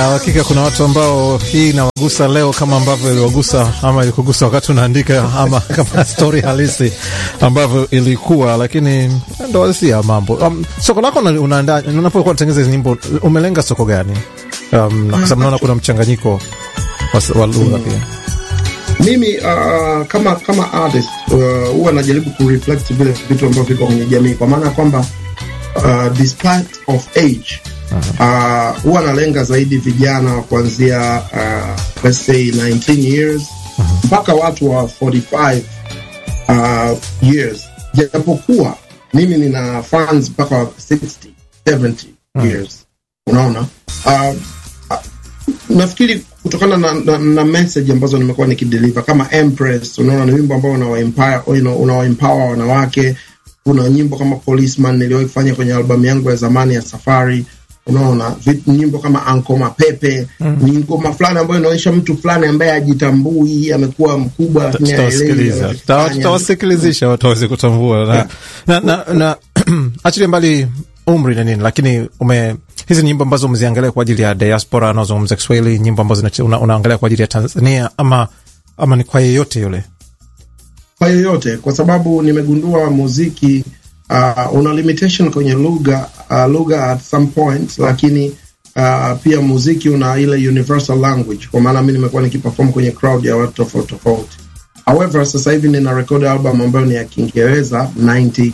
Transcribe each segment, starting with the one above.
na hakika kuna watu ambao hii inawagusa leo kama ambavyo iliwagusa ama ilikugusa wakati unaandika ama kama stori halisi ambavyo ilikuwa, lakini ndo halisia mambo. Um, soko lako unaandaa unapokuwa unatengeneza hizi nyimbo, umelenga soko gani? Um, na kwa sababu naona kuna mchanganyiko wa lugha pia. Mimi uh, kama kama artist huwa uh, najaribu kureflect vile vitu ambavyo viko kwenye jamii, kwa maana ya kwamba uh, despite of age huwa uh, nalenga zaidi vijana kuanzia uh, let's say 19 years mpaka watu wa 45 uh, years, japokuwa mimi nina fans mpaka 60 70 years. Unaona uh, nafikiri kutokana na, na, na message ambazo nimekuwa nikideliver kama Empress, unaona ni wimbo ambao unawaempower unawaempower wanawake. Kuna nyimbo kama Policeman niliwahi kufanya kwenye albamu yangu ya zamani ya Safari. Unaona nyimbo kama Anko Mapepe mm. ni ngoma fulani ambayo inaonyesha mtu fulani ambaye ajitambui, amekuwa mkubwa, lakini tutawasikiliza tutawasikilizisha watu waweze kutambua na, na, na, na achilia mbali umri na nini, lakini ume hizi nyimbo ambazo umeziangalia kwa ajili ya diaspora anaozungumza Kiswahili, nyimbo ambazo una, unaangalia kwa ajili ya Tanzania ama, ama ni kwa yeyote yule? Kwa yeyote, kwa sababu nimegundua muziki uh, una limitation kwenye lugha uh, lugha at some point, lakini uh, pia muziki una ile universal language, kwa maana mi nimekuwa nikiperform kwenye crowd ya watu tofauti tofauti. However, sasa hivi nina record album ambayo ni ya Kiingereza 97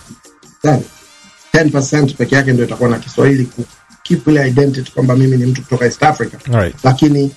10% peke yake ndio itakuwa na Kiswahili keep ile identity kwamba mimi ni mtu kutoka East Africa right. Lakini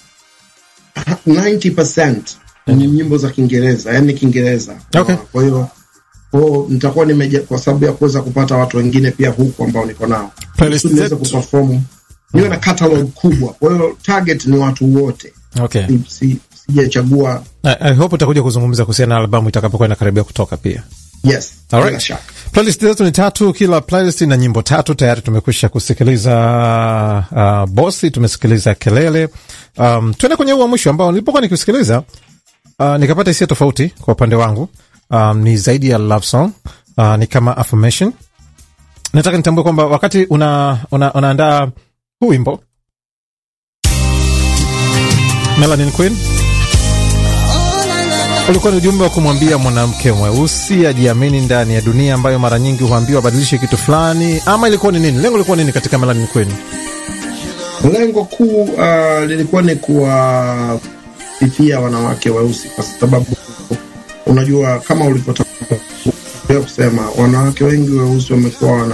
90% ni nyimbo za Kiingereza, yani Kiingereza. Okay. Kwa hiyo kwao nitakuwa nimeja kwa sababu ya kuweza kupata watu wengine pia huku ambao niko nao niweze kuperform, niwe na catalog kubwa. Kwa hiyo target ni watu wote. Okay. Si, sijachagua. I, I hope utakuja kuzungumza kuhusiana na albamu itakapokuwa inakaribia kutoka pia. Yes. Alright. Playlist zetu ni tatu, kila playlist na nyimbo tatu. Tayari tumekwisha kusikiliza uh, Bosi, tumesikiliza Kelele. Um, tuende kwenye huu wa mwisho ambao nilipokuwa nikisikiliza uh, nikapata hisia tofauti kwa upande wangu. Um, ni zaidi ya love song uh, ni kama affirmation. Nataka nitambue kwamba wakati una, una, unaandaa huu wimbo Melanin Queen ulikuwa ni ujumbe wa kumwambia mwanamke mweusi ajiamini ndani ya dunia ambayo mara nyingi huambiwa abadilishe kitu fulani, ama ilikuwa ni nini? Lengo lilikuwa nini katika Melanin Queen? Lengo kuu uh, lilikuwa ni kuwafifia wanawake weusi, kwa sababu unajua kama ulivyotangulia kusema, wanawake wengi weusi wamekuwa wana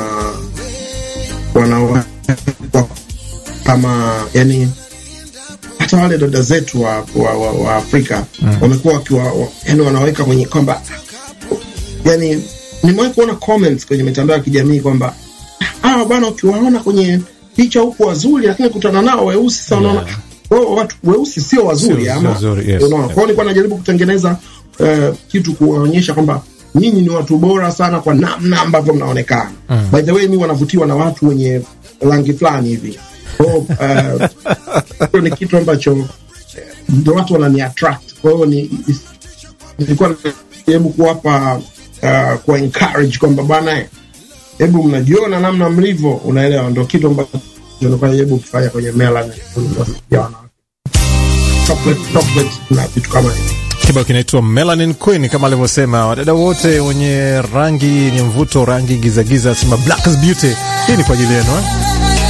wanawekwa kama yani hata wale dada zetu wa, wa, wa, wa Afrika mm. wamekuwa wakiwa yani wanaweka kwenye kwamba yani, nimewahi kuona comments kwenye mitandao ya kijamii kwamba ah, bwana ukiwaona kwenye picha huku wazuri, lakini kutana nao weusi sasa, unaona yeah. wao watu weusi sio wazuri ama yes, unaona. Kwa hiyo nilikuwa najaribu kutengeneza uh, kitu kuonyesha kwamba nyinyi ni watu bora sana kwa namna ambavyo mnaonekana. mm. By the way, mi wanavutiwa na watu wenye rangi fulani hivi hiyo uh, ni kitu ambacho ndio watu wanani attract. Kwa hiyo ni nilikuwa najaribu kuwapa uh, kuwa encourage kwamba bwana, hebu mnajiona namna mlivyo, unaelewa, ndio kitu ambacho nilikuwa najaribu kufanya kwenye Melanin ya wanawake, chocolate chocolate na vitu kama hivyo. Kibao kinaitwa Melanin Queen kama alivyosema wadada wote wenye rangi yenye mvuto, rangi gizagiza, sema black is beauty. Hii ni kwa ajili yenu eh?